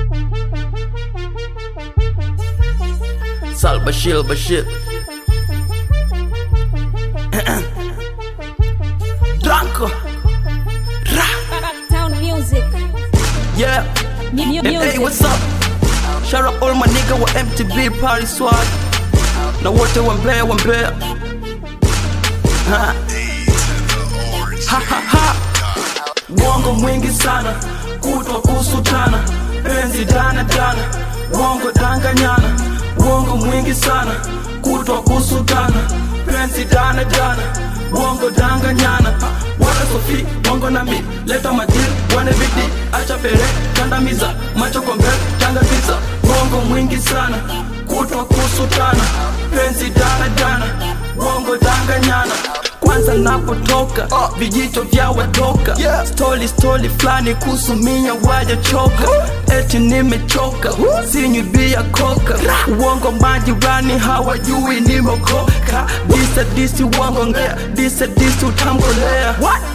Sal Bashir Bashir Drunko Town music. Yeah Mu- mu- Hey, music. what's up? Shout out all my nigga wa MTV party swag Na wote wa Mbeya wa Mbeya Ha. Ha, ha, ha. Uongo mwingi sana kutwa kusutana penzi dana dana uongo danganyana uongo mwingi sana kutwa kusutana penzi dana dana uongo danganyana wala sofi bongo na mi leta madil wane bidi acha pere kandamiza macho kwa mbele tangakiza uongo mwingi sana kutwa kusutana penzi dana dana uongo danganyana kwanza napotoka vijito vya watoka Yeah. stori stori fulani kuhusu minya wajachoka eti nimechoka sinywi bia koka uongo majirani hawajui nimeokoka disa disi uongo ngea disa disi utamkolea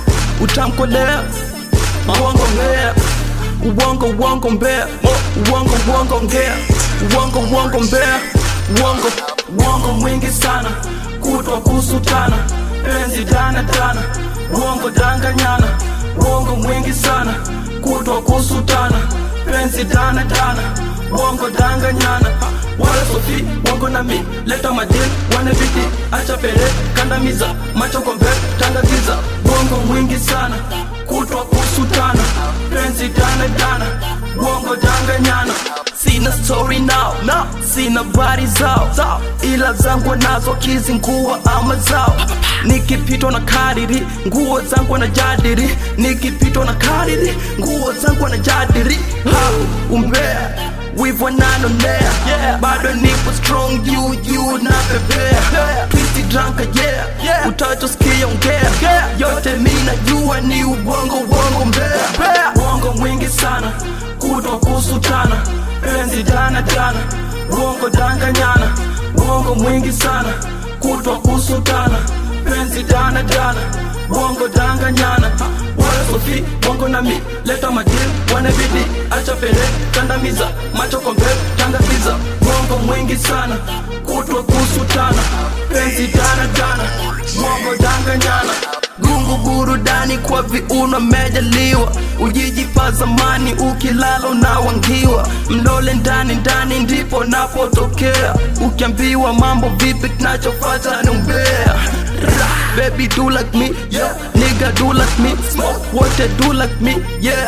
utamkolea uongo ngea uongo uongo mbea uongo uongo ngea uongo uongo mbea uongo uongo mwingi sana kutwa kusutana penzi dana dana uongo danganyana uongo mwingi sana kutwa kusutana penzi dana dana uongo danganyana wala sofi uongo na mi leta madil wane bidi acha pere kandamiza macho kwa mbele tangakiza uongo mwingi sana kutwa kusutana penzi dana dana uongo danganyana sina story now no. sina bari zao zao ila zangu nazo kizingua ama zao nikipitwa na kariri nguo zangu na jadiri nikipitwa na kariri nguo zangu na jadiri ha umbea wivu nanonea yeah. bado nipo strong juu juu na pepea twiti dranka yeah, yeah. utachosikia ongea yeah. yote mi najua ni ubongo ubongo mbea uongo mwingi sana kutwa kusutana penzi dana dana uongo danganyana uongo mwingi sana kutwa kusutana penzi dana dana uongo danganyana wala sofi bongo na mi leta madil wane bidi acha pere kandamiza macho kwa mbele tangakiza uongo mwingi sana kutwa kusutana penzi dana dana uongo danganyana gungu burudani kwa viuno mejaliwa ujijipa zamani ukilala unawangiwa mlole ndani ndani ndipo napotokea ukiambiwa mambo vipi kinachofata ni umbea Ra, baby do like me yeah. nigga do like me smoke wote do like me yeah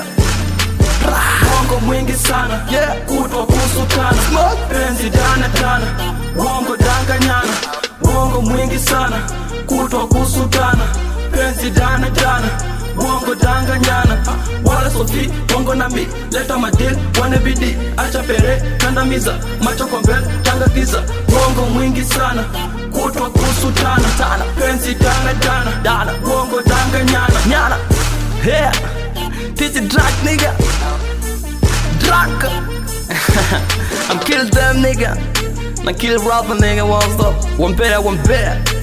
Uongo mwingi sana yeah. kutwa kusutana penzi dana dana uongo danganyana uongo mwingi sana kutwa kusutana penzi dana dana uongo danganyana wala sofi bongo na mi leta madil wane bidi acha pere kandamiza macho kwa mbele tangakiza uongo mwingi sana kutwa kusutana tana penzi dana dana dana uongo danganyana nyana yeah. This is drunk nigga drunk. I'm kill them nigga. I kill rapper nigga, what's up? One better, one better.